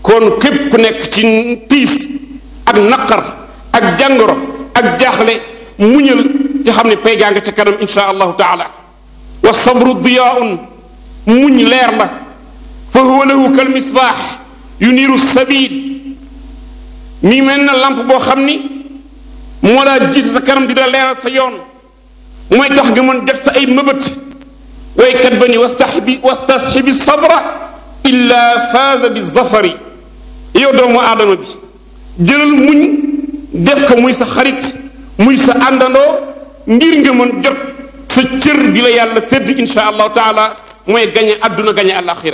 kon képp ku nekk ci tiis ak naqar ak jàngoro ak jaaxle muñal te xam ne pay gaa nga ca kanam insha allahu taala wa sabru diyaun muñ leer la fa huwa lahu kal misbaax yuniiru sabil mi mel na lamp boo xam ni moo laa jiite sa kanam di la leeral sa yoon mooy tax nga mën def sa ay mëbët waykat ba ni wastaxbi wastasxibi sabra illa faaza bi zafari yow doomu aadama bi jëlal muñ def ko muy sa xarit muy sa àndandoo ngir nga mën jot sa cër bi la yàlla sédd insha allahu taala mooy gañe àdduna gañe alaxira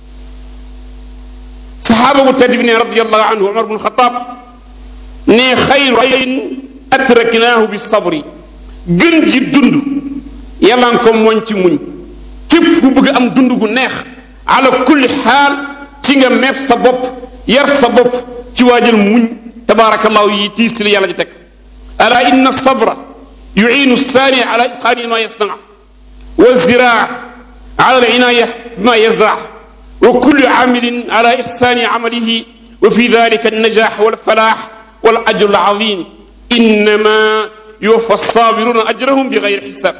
saxaaba bu tedd bi ne radiallahu anhu umar bnu xataab ne xayru ayn atraknaahu bi sabri gën ji dund yàlla nga ko mooñ ci muñ képp ku bëgg am dund gu neex ala kulli xaal ci nga meeb sa bopp yar sa bopp ci waajal muñ tabaarakallahu yi tiis li yàlla ji teg ala inna sabra yuciinu saani ala itqaani ma yasnac wa ziraa ala alcinaaya bima yazrac wa kullu caamilin ala ixsaani camalihi wa fi dalika alnajax walfalaax walajru alcazim innama yuwaffa alsaabiruuna ajrahum bi gayri xisaab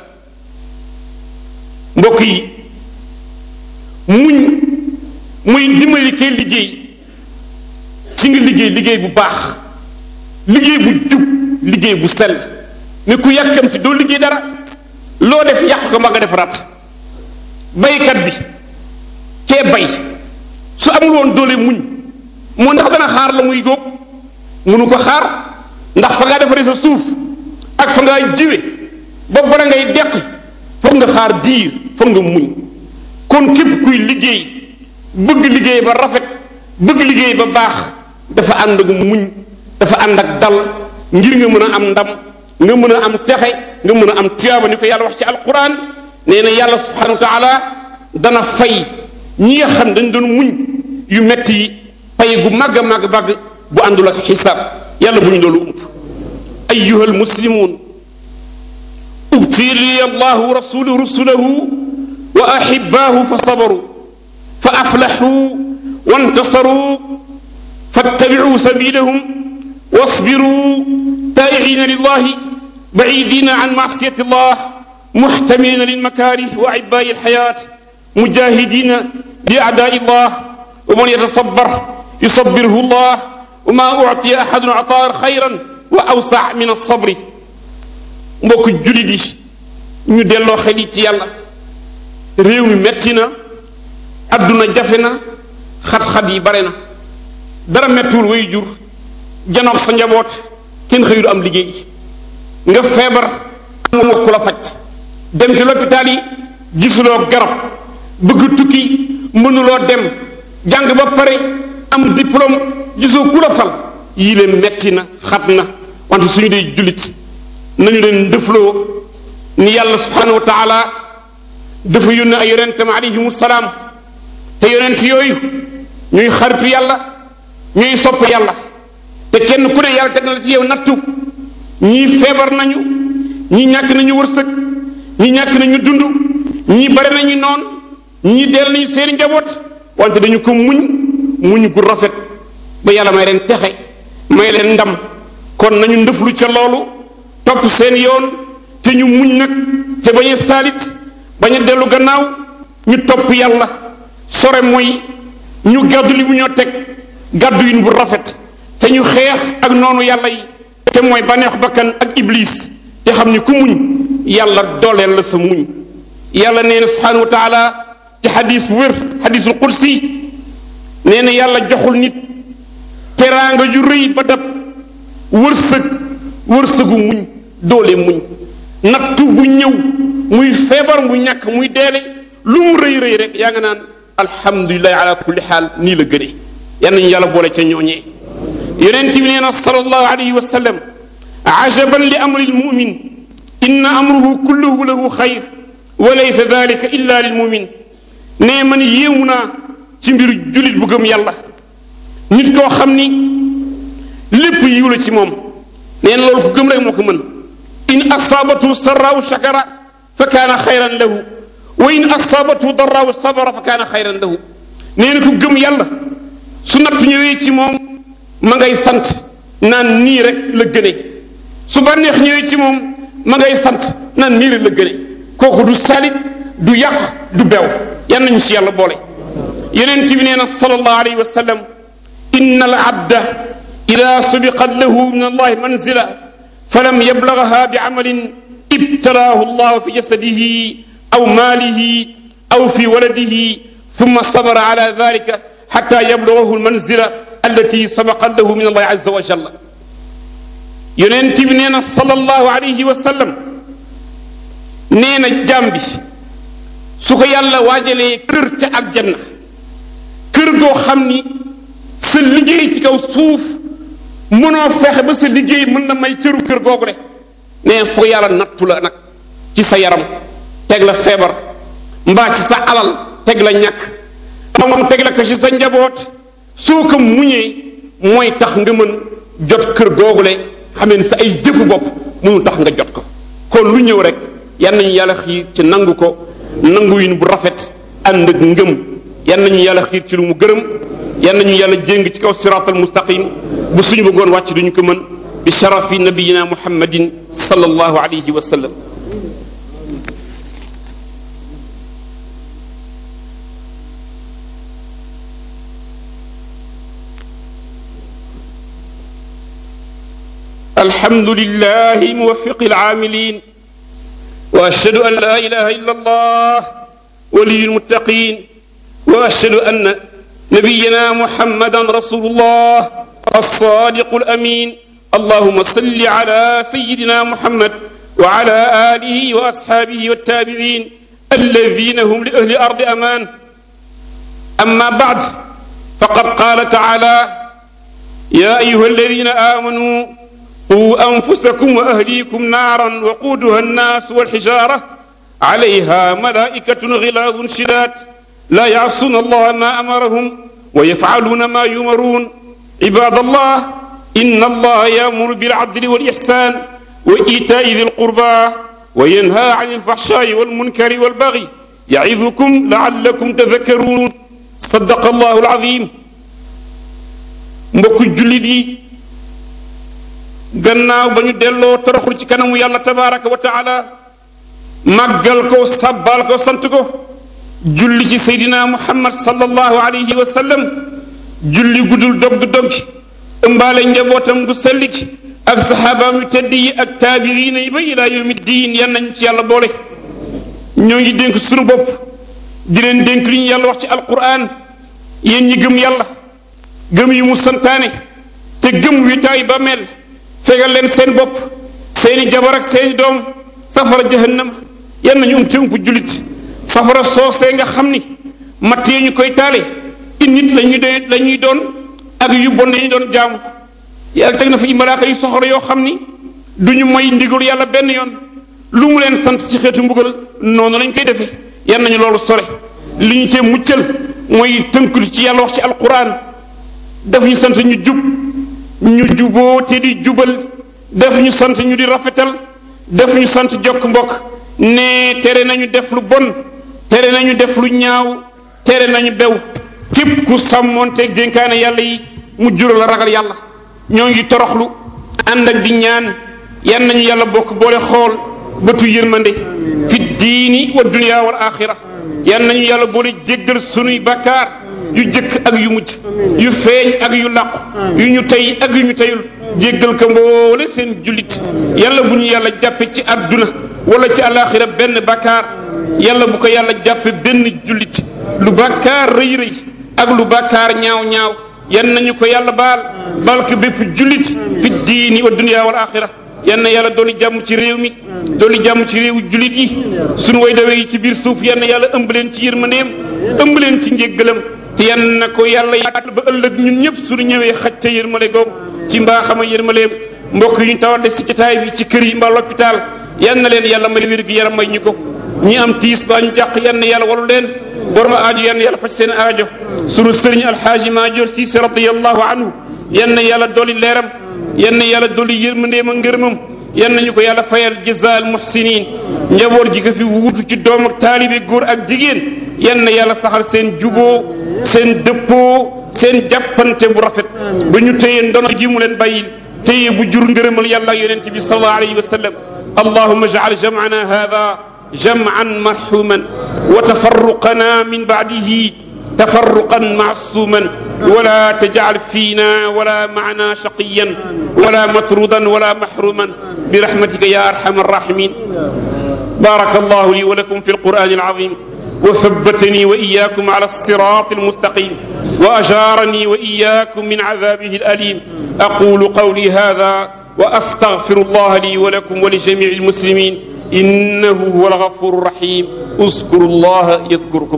mbokk yi muñ muy dimbali kay liggéey ci nga liggéey liggéey bu baax liggéey bu jub liggéey bu sell ni ku yàkkam ci doo liggéey dara loo def yàq ko ma nga def rat baykat bi kee bay su amul woon doole muñ moo ndax dana xaar la muy góob munu ko xaar ndax fa ngaa defaree sa suuf ak fa ngaa jiwe ba bara ngay deq foog nga xaar diir foog nga muñ kon képp kuy liggéey bëgg liggéey ba rafet bëgg liggéey ba baax dafa ànd ak muñ dafa ànd ak dal ngir nga mën a am ndam nga mën a am texe nga mën a am tuyaaba ni ko yàlla wax ci alquran nee na yàlla subhanahu wa taala dana fay ñi nga xam dañ doon muñ yu metti yi pay gu màgg a màgg màgg bu àndul ak xisaab yàlla bu ñu loolu ump ayuha almuslimun ubtili allahu rasulu rusulahu wa ahibaahu fa sabaru fa aflaxuu wantasaruu fattabicuu sabilahum wasbiruu taa'iciina lillahi bacidiina can macsiyati allah muxtamilina lilmakaarih wa acibaa'i alxayaat mujaahidiina liacdaai allah wa man yatasabar yusabirhu allah wa ma uctiya axadun ataan xayran wa awsac min alsabri mbokk julit yi ñu delloo xel yi ci yàlla réew mi metti na adduna jafe na xat-xat yi bare na dara mettiwul way jur janoog sa njaboot kenn xëyul am liggéey nga feebar amoo ku la faj dem ci lopitaal yi gisuloo garab bëgg tukki mënuloo dem jàng ba pare am diplôme gisoo ku la fal yii leen metti na xat na wante suñu dee jullit nañu leen ndëfloo ni yàlla subhanahu wa taala dafa yónne ay yonentam alayhimu salaam te yonent yooyu ñuy xaritu yàlla ñuy sopp yàlla te kenn ku ne yàlla teg na la ci yow nattu ñii feebar nañu ñii ñàkk nañu wërsëg ñii ñàkk nañu dund ñii bare nañu noon ñii deel nañu seeni njaboot wante dañu ko muñ muñ gu rafet ba yàlla may leen texe may leen ndam kon nañu ndëflu ca loolu topp seen yoon te ñu muñ nag te bañ a saalit bañ a dellu gannaaw ñu topp yàlla sore mooy ñu gàddu li bu ñoo teg gàddu yin bu rafet te ñu xeex ak noonu yàlla yi te mooy baneex bakkan ak iblis te xam ni ku muñ yàlla dooleel la sa muñ yàlla nee na subhanahu wa taala ci xadis wér xadisul qudsi nee na yàlla joxul nit teraanga ju rëy ba dab wërsëg wërsëgu muñ doole muñ nattu bu ñëw muy feebar mu ñàkk muy deele lu mu rëy rëy rek yaa nga naan alhamdulilahi ala kulli xaal nii la gënee yal nañu yàlla boole ca ñooñee yonent bi nee na sallallahu alayhi wa sallam ajaban li amri lmumin inna amruhu kulluhu lahu xayr wa laysa dalika illa lilmumin nee man yéemu naa ci mbiru julit bu gëm yàlla nit koo xam ni lépp yiw la ci moom nee na loolu ku gëm rek moo ko mën in asaabatu sarraaw shakara fa kaana xayran lahu wa in asaabatu darraaw sabara fa kaana xayran lahu nee na ku gëm yàlla su nattu ñëwee ci moom ma ngay sant naan nii rek la gëne su bànneex ñëwee ci moom ma ngay sant naan nii rek la gëne kooku du salit du yàq du bew yan nañu si yàlla boole yeneen bi nee na sallallahu alayhi wa sallam inna al abda ida subiqat lahu min allahi manzila falam yablagaha bi amalin ibtalaahu allah fi jasadihi aw maalihi aw fi waladihi thumma sabara ala dalika xata yablagahu almanzila allati sabaqat lahu min allahi azza wa jalla yonent bi nee na sallallahu alayhi wa sallam nee na jaam bi su ko yàlla waajalee kër ca aljanna kër goo xam ni sa liggéey ci kaw suuf mënoo fexe ba sa liggéey mën na may cëru kër googu de nee foo yàlla nattu la nag ci sa yaram teg la feebar mbaa ci sa alal teg la ñàkk moom teg la ko ci sa njaboot soo ko muñee mooy tax nga mën jot kër googule xam ne sa ay jëfu bopp mënu tax nga jot ko kon lu ñëw rek yan nañu yàlla xiir ci nangu ko nangu yin bu rafet ànd ak ngëm yan nañu yàlla xiir ci lu mu gërëm yan nañu yàlla jéng ci kaw siraatal mustaqim bu suñu bëggoon wàcc duñu ko mën bi sharafi nabiyina muhammadin sallallahu alayhi wa sallam الحمد لله موفق العاملين واشهد ان لا اله الا الله ولي المتقين واشهد ان نبينا محمدا رسول الله الصادق الامين اللهم صل على سيدنا محمد وعلى اله واصحابه والتابعين الذين هم لاهل الارض امان اما بعد فقد قال تعالى يا ايها الذين امنوا قوا أنفسكم وأهليكم نارا وقودها الناس والحجارة عليها ملائكة غلاظ شداد لا يعصون الله ما أمرهم ويفعلون ما يمرون عباد الله إن الله يأمر بالعدل والإحسان وإيتاء ذي القربى وينهى عن الفحشاء والمنكر والبغي يعظكم لعلكم تذكرون صدق الله العظيم mbokk jullit yi gannaaw ba ñu delloo toroxlu ci kanamu yàlla tabaraka wa taala màggal ko sàbbaal ko sant ko julli ci seydina muhammad sallallahu alayhi wa sallam julli guddul dog du dog ëmbaale njabootam gu selli ci ak saxaabaam yu tedd yi ak taabiriina yi ba ilaa yawmi diin yan nañ ci yàlla boole ñoo ngi dénk sunu bopp di leen dénk li ñu yàlla wax ci alquran yéen ñi gëm yàlla gëm yi mu santaane te gëm wi taay ba mel fegal leen seen bopp seeni jabar ak seeni doom safara jahannama yan nañu um te ump jullit safara soosee nga xam ni matt yi ñu koy taale i nit lañuy doon la ñuy doon ak yu bon lañuy doon jaamu yàlla teg na fi malaaka yu soxor yoo xam ni duñu moy ndigalu yàlla benn yoon lu mu leen sant ci xeetu mbugal noonu lañ koy defee yan nañu loolu sore li ñu cee muccal mooy tënkul ci yàlla wax ci alquran daf ñu sant ñu jub ñu juboo te di jubal def ñu sant ñu di rafetal def ñu sant jokk mbokk ne tere nañu def lu bon tere nañu def lu ñaaw tere nañu bew képp ku sàmmoonteeg dénkaane yàlla yi mu jural la ragal yàlla ñoo ngi toroxlu ànd ak di ñaan yan nañu yàlla bokk boole xool bëtu yërmande fi diini wa dunya wal axira yan nañu yàlla boole jéggal sunuy bakkaar yu jëkk ak yu mujj yu feeñ ak yu làqu yu ñu tey ak yu ñu teyul jéggal ko mboole seen jullit yàlla bu ñu yàlla jàppe ci àdduna wala ci alaxira benn bakkaar yàlla bu ko yàlla jàppe benn jullit lu bakkaar rëy rëy ak lu bakkaar ñaaw ñaaw yan nañu ko yàlla baal baal ko bépp jullit fi diini wa dunya wal axira yan na yàlla dooli jàmm ci réew mi dooli jàmm ci réewu jullit yi sunu way dawe yi ci biir suuf yan na yàlla ëmb leen ci yërmandeem ëmb leen ci njéggalam te yan na ko yàlla yaatal ba ëllëg ñun ñëpp suñu ñëwee xaj ca yërmale googu ci mbaaxama yërmaleem mbokk yu ñu tawat si jotaay bi ci kër yi mbaa l'hôpital yan na leen yàlla may wér gi yaram may ñu ko ñi am tiis baa ñu jàq yan na yàlla walu leen borom aajo yan na yàlla faj seen aajo sunu sëriñ alxaaji maajoor siise radiallahu anhu yan na yàlla dolli leeram yan na yàlla dolli yërmandeem ak ngërëmam yan nañu ko yàlla fayal jazaal muhsinin njaboot gi ko fi wuutu ci doom ak taalibe góor ak jigéen yan na yàlla saxal seen juboo seen dëppoo seen jàppante bu rafet ba ñu téye ndono gi mu leen bàyyil téye bu jur ngërëmal yàlla yonent bi sallallahu alayhi wa sallam allahuma jacal jamcana hada jamcan marxuman wa tafarruqana min bacdihi tafarruqan macsuman wala tajcal fiina wala macna shaqiyan wala matrudan wala maxruman برحمتك يا ارحم الراحمين بارك الله لي ولكم في القران العظيم وثبتني واياكم على الصراط المستقيم واجارني واياكم من عذابه الاليم اقول قولي هذا واستغفر الله لي ولكم ولجميع المسلمين انه هو الغفور الرحيم اذكروا الله يذكركم